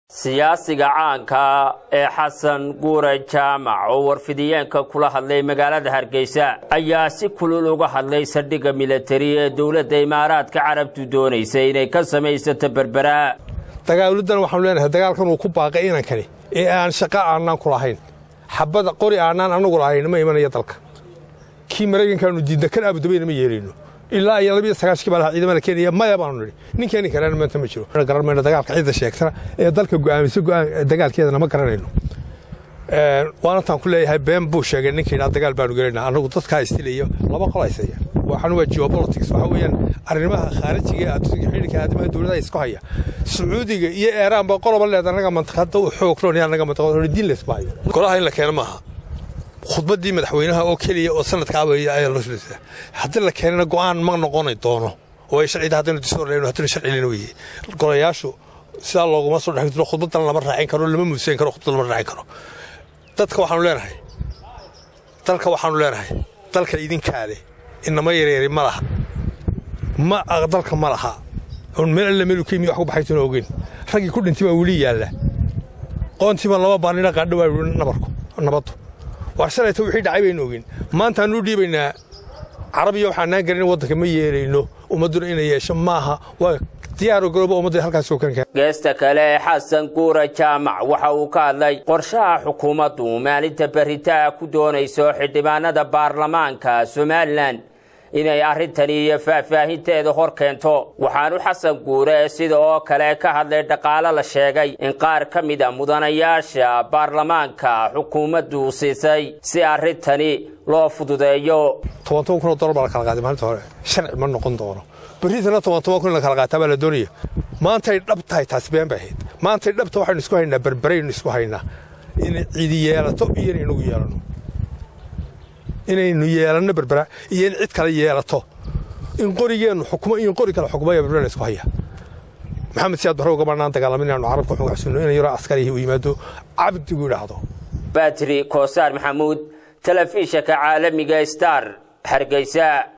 siyaasiga caanka ee xasan guure jaamac oo warfidiyeenka kula hadlay magaalada hargeysa ayaa si kulul uga hadlay saldhigga militari ee dowladda imaaraadka carabtu doonaysa inay ka samaysato berbera dagaaladdan waxaanu leenahay dagaalkan uu ku baaqay inankani ee aan shaqa aanaan ku lahayn xabada qori aanaan anagu lahayn ma imanaya dalka kii maraykankaanu diidna kan abudabayna ma yeelayno ilaa iyo labiyo sagaashkii baa lahaa ciidamada kenya maya baanu nidhi nin keeni karaan maanta ma jiro garan mayno dagaalka cidda sheegtana ee dalka go'aamisa dagaalkeedana ma garanayno waana taan ku leeyahay been buu sheegay ninka yidhaa dagaal baanu gelayna annagu dadkaa istilaya laba qol haysaya waxaan waa geopolitics waxa weeyaan arrimaha khaarijiga ee adduunka xidhiidhka aadamaha dowladaha isku haya sacuudiga iyo eeraan baa qoloba leeda annaga mantiqada u xoog roon iyo annaga mantiqada diin laysku hayo golaha in la keeno maaha khudbaddii madaxweynaha oo keliya oo sanadkaaba haddii la keenana go'aan ma noqoni doono oo ay sharcida haddaynu disorleyno haddaynu sharcilina weye golayaashu sidaa looguma soo dhex jiro khudbaddan lama raacin karo lama muusayn karo khudbad lama raacin karo dadka waxaanu leenahay dalka waxaanu leenahay dalka idinkaa leh inama yareeri ma laha ma dalka ma laha meel alle meelu ka yimi wax ku baxaytuna ogeyn raggii ku dhintay baa weli yaalla qoontiiba laba baanina qaadho waa nabarku nabaddu waa shalayta wixii dhacay baynu ogeyn maantaanu u dhiibaynaa carabiya waxaanaan garin waddanka ma yeelayno ummadduna inay yeesho maaha waa diyaaro garooba ummadda halkaas geesta kale ee xasan guura jaamac waxa uu ka hadlay qorshaha xukuumaddu maalinta beritaa ku doonayso xildhibaanada baarlamaanka somalilan inay arrintani iyo faahfaahinteeda hor keento waxaanu xasan guure sida oo kale ka hadlay dhaqaalo la sheegay in qaar ka mida mudanayaasha baarlamaanka xukuumaddu siisay si arrintani loo fududeeyo toban toban kun oo dolar baa la kala qaaday maalinta hore sharci ma noqon doono berritana toban toban kun in la kala qaataa baa la doonaya maantay dhab tahay taasi been bay ahayd maantay dhabta waxaynu isku haynaa berberaynu isku haynaa inay cidi yeelato iyo in inagu yeelano inaynu yeelanno berbera iyo in cid kale yeelato in qorigeennu xukumo iyo in qori kale xukumaya berbera isku haya maxamed siyaad barre uga bannaan dagaalamin inaanu carabka waxu waxsuno in yaro askarihi u yimaado cabdigu idhaahdo batri koosaar maxamuud telefishanka caalamiga star hargeysa